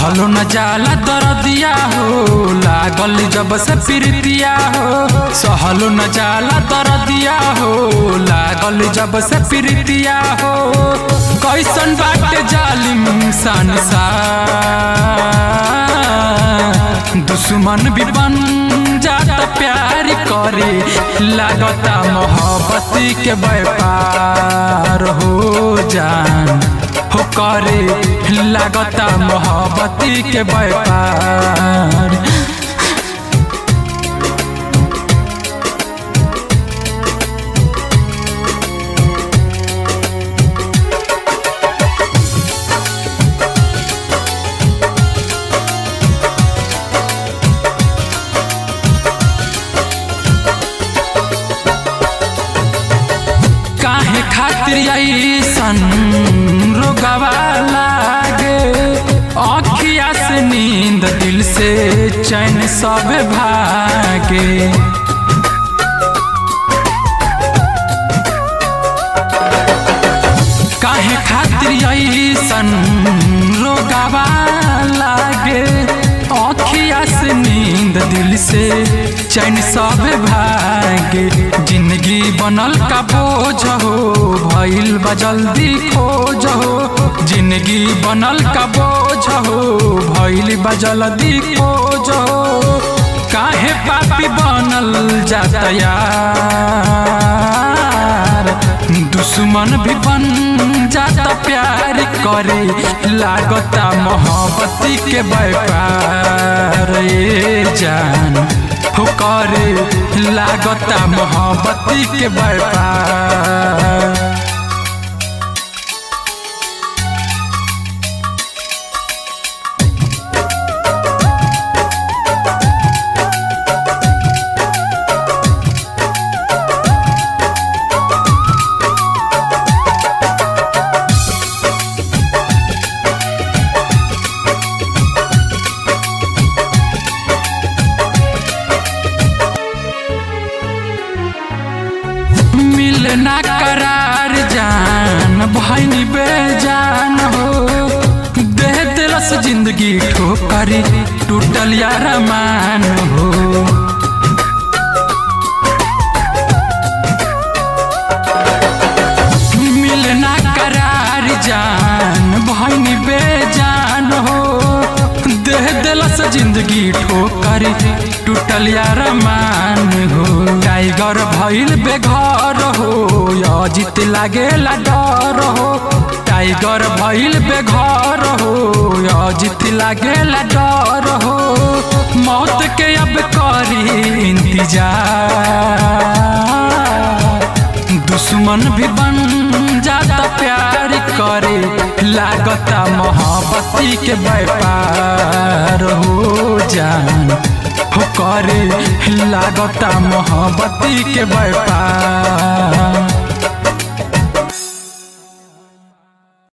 सहलो न जाला दरदिया हो लागल जब से प्रीतिया हो सहलो न जाला दरदिया हो लागल जब से प्रीतिया हो कैसन बाटे जालिम संसार दुश्मन भी बन जाता प्यार करे लागता मोहब्बती के व्यापार हो जान हो करे लागता मोहब्बती के व्यापार काहे खातिर ऐसन रोगवा लागे अखिया से नींद दिल से चैन सब भागे काहे खातिर ऐसन रोगवा लागे अखिया से नींद दिल से चैन सब भागे जिंदगी बनल का बोझ हो भइल बा जल्दी खोज हो जिंदगी बनल का बोझ हो भइल बा जल्दी खोज हो काहे पापी बनल जाता यार दुश्मन भी बन जाता प्यार करे लागता मोहब्बती के व्यापार ए जान हो करे लागता मोहब्बती के व्यापार मिलना करार जान भैनी बेजान हो दे दिलस जिंदगी ठोकरी टूटल यार मान हो मिलना करार जान भैनी बेजान हो दे दिलस जिंदगी ठोकरी टूटल यार मान हो टाइगर भइल बेघर हो अजित लागेला डर हो टाइगर भइल बेघर हो अजित लागेला डर हो मौत के अब करी इंतजार दुश्मन भी बन जाता प्यार करे लागता मोहब्बती के व्यापार हो जान हो करे लागता मोहब्बती के व्यापार